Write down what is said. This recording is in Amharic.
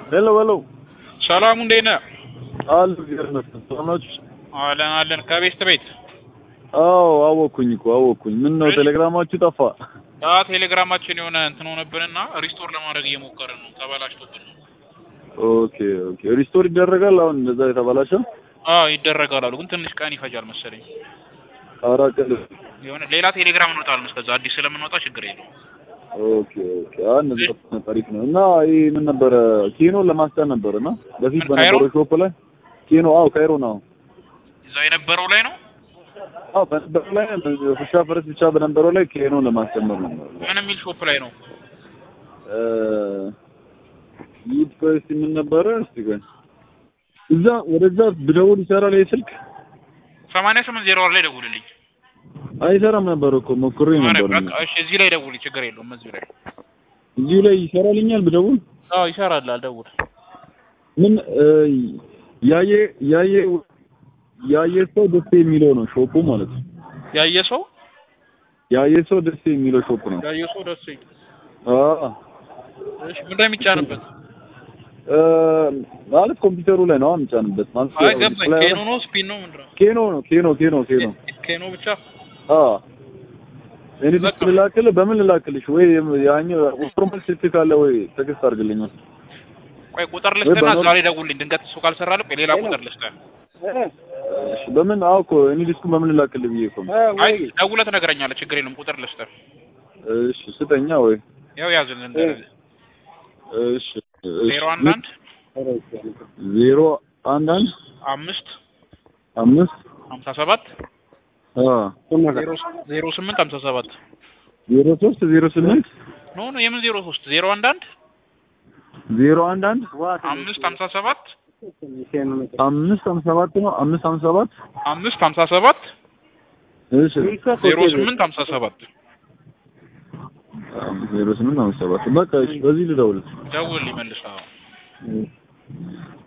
ሄሎ ሄሎ ሰላሙ እንዴት ነህ? አሉ ይገርመስል ሰላማችሁ? አለን አለን። ከቤት ቤት አዎ አወኩኝ እኮ አወኩኝ። ምን ነው ቴሌግራማችሁ ጠፋ? አ ቴሌግራማችን የሆነ እንትን ሆነብንና ሪስቶር ለማድረግ እየሞከርን ነው። ተበላሽቶብን ነው። ኦኬ ኦኬ ሪስቶር ይደረጋል አሁን እንደዛ የተበላሸ? አዎ ይደረጋል አሉ፣ ግን ትንሽ ቀን ይፈጃል መሰለኝ። አራት ቀን የሆነ ሌላ ቴሌግራም እንወጣለን። እስከዛ አዲስ ስለምንወጣ ችግር የለውም። ኦኬ ኦኬ አሁን እንደዛ ታሪክ ነው እና ይሄ ምን ነበረ ኬኖ ለማስጫን ነበረ እና በፊት ምን ካይሮ? በነበረው ሾፕ ላይ ኬኖ አዎ ካይሮ ነው እዛ የነበረው ላይ ነው። አዎ በነበረው ላይ ፍሻ ፈረስ ብቻ በነበረው ላይ ኬኖ ለማስጨመር ነው ምን የሚል ሾፕ ላይ ነው? እ ይህ ቆይ እስኪ ምን ነበረ እስቲ ቆይ እዛ ወደዛ ብደውል ይሰራል ይሄ ስልክ ሰማንያ ስምንት ዜሮ ላይ ደውልልኝ። አይሰራም ነበር እኮ ሞክሬ ኧረ ነበር በቃ እሺ፣ እዚህ ላይ ደውል፣ ችግር የለውም። እዚሁ ላይ እዚሁ ላይ ይሰራልኛል ብደውል አዎ ይሰራል። ደውል። ምን እ ያየ ያየ ያየ ሰው ደስ የሚለው ነው ሾፑ ማለት ነው ያየ ሰው ያየ ሰው ደስ የሚለው ሾፕ ነው ያየ ሰው ደስ ይል። አዎ እሺ፣ ምንድን ነው የሚጫንበት? እ ማለት ኮምፒውተሩ ላይ ነው የምጫንበት ማለት አይ ገባኝ። ኬኖ ነው ስፒን ነው ምንድን ነው? ኬኖ ነው ኬኖ ኬኖ ኬኖ ኬኖ ብቻ አዎ እኔ ዲስክ ልላክልህ በምን ልላክልሽ ወይ ያኛው ኖርማል ስልክ ካለ ወይ ቴክስት አድርግልኝ ቆይ ቁጥር ልስጥና እዛ ላይ ደውልልኝ። ድንገት እሱ ካልሰራልህ ቆይ ሌላ ቁጥር ልስጥህ። እሺ በምን አዎ እኮ እኔ ዲስኩን በምን ልላክልህ ብዬ እኮ ነው አይ ደውለህ ትነግረኛለህ። ችግር የለም። ቁጥር ልስጥህ። እሺ ስጠኛ ወይ ያው ያዝልን እንደዚህ እሺ ዜሮ አንድ አንድ ዜሮ አንድ አንድ አምስት አምስት ሀምሳ ሰባት አ ዜሮ ዜሮ ስምንት ሀምሳ ሰባት ዜሮ ሶስት ዜሮ ስምንት ኖ ኖ የምን ዜሮ ሶስት ዜሮ አንድ አንድ ዜሮ አንድ አንድ አምስት ሀምሳ ሰባት አምስት ሀምሳ ሰባት ነው አምስት ሀምሳ ሰባት አምስት ሀምሳ ሰባት እሺ ዜሮ ስምንት ሀምሳ ሰባት ዜሮ ስምንት ሀምሳ ሰባት በቃ እሺ በዚህ ልደውል ደውል ይመልስ። አዎ